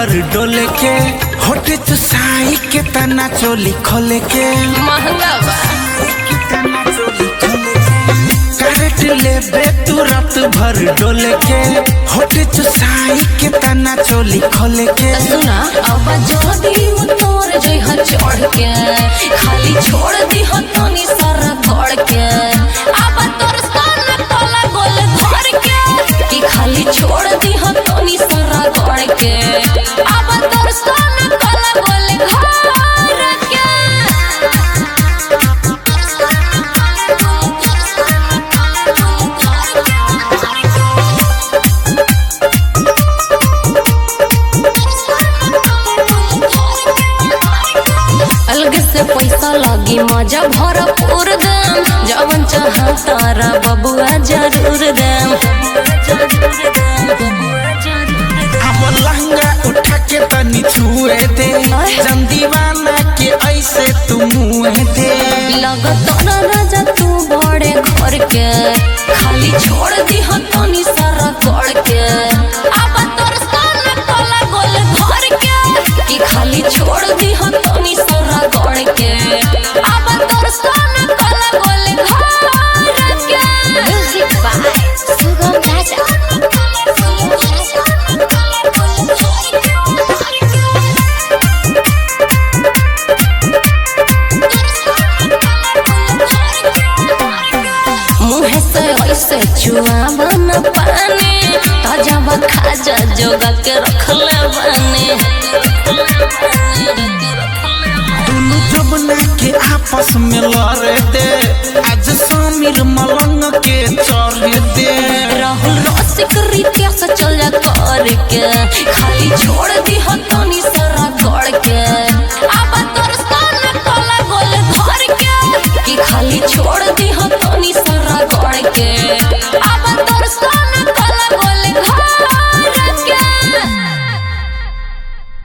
भर डोले के होटे चुसाई के तना चोली खोले के महंगा बा काट लेबे तू रात भर डोले के होटे चुसाई के तना चोली खोले के सुना अब जदी उतर जइह चढ़ के खाली छोड़ दीह तनी सारा गड़ के अब तोर सन कोला गोल घर के कि खाली छोड़ दीह तनी सारा गड़ के अब तोर सन कोला गोल घर के अलग से पैसा लगी मजा भरपूर दम जवन चाह तारा बबुआ जरूर दम अब लहंगा उठा के तनी छुए दे जम दीवाना के ऐसे तू मुँह दे लगत ना राजा तू बड़े घर के खाली छोड़ दी तनी सारा कर के अब तोर सन कोला गोल घर के कि खाली छोड़ दी तनी सारा कर के अब तोर सन कोला गोल घर के म्यूजिक बाय सुगम राजा मुँह से ऐसे चुआवा न पानी ताजा बा खाजा जोगा के रखले बानी दुनु जमुना के आपस में लड़े दे आज समीर मलंग के चढ़े दे राहुल रसिक रीतिया से चल जा कर के खाली छोड़ दी तनी सर